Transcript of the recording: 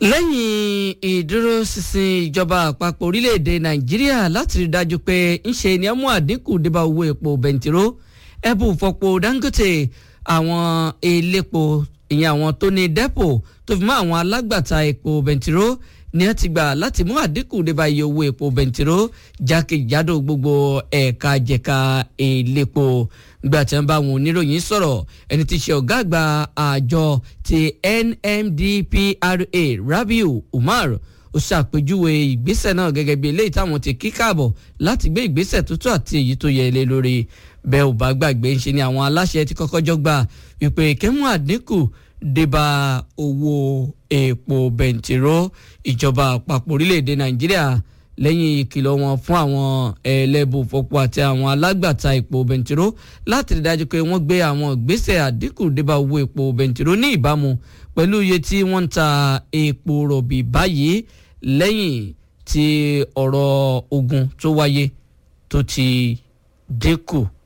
lẹ́yìn ìdúróṣinṣin ìjọba àpapọ̀ orílẹ̀-èdè nàìjíríà láti rí dájú pé ńṣe ni ẹ mú àdínkù débà owó epo bẹntiró ẹbù fọpo dangote àwọn elépo ìyẹn àwọn tó ní dẹ́pò tó fi mọ́ àwọn alágbàtà epo bẹntiró ni ẹ ti gbà láti mú àdínkù débà iye owó epo bẹntiró jákèjádò gbogbo ẹ̀ka jẹ̀ka elépo gbà tí wọ́n bá àwọn oníròyìn sọ̀rọ̀ ẹni tí í ṣe ọ̀gá àgbà àjọ ti NMDPRA Rabiu Umar ó ṣàpèjúwe ìgbésẹ̀ náà gẹ́gẹ́ bí eléyìí táwọn ti kí káàbọ̀ láti gbé ìgbésẹ̀ tó tó àti èyí tó yẹ ilé lórí bẹ́ẹ̀ ò bá gbàgbé ń ṣe ni àwọn aláṣẹ ti kọ́kọ́ jọ gbà wípé kẹ́mú àdínkù débà owó epo bẹntiró ìjọba àpapọ̀ orílẹ̀-èdè Nàìjíríà lẹ́yìn ìkìlọ̀ wọn fún àwọn ẹlẹ́bùfọ̀pọ̀ àti àwọn alágbàtà epo bẹntiró láti rí dájú pé wọ́n gbé àwọn ìgbésẹ̀ àdínkù débà owó epo bẹntiró ní ìbámu pẹ̀lú iye tí wọ́n ń ta epo rọ̀bì báyìí lẹ́yìn tí ọ̀rọ̀ ogun tó wáyé tó ti dínkù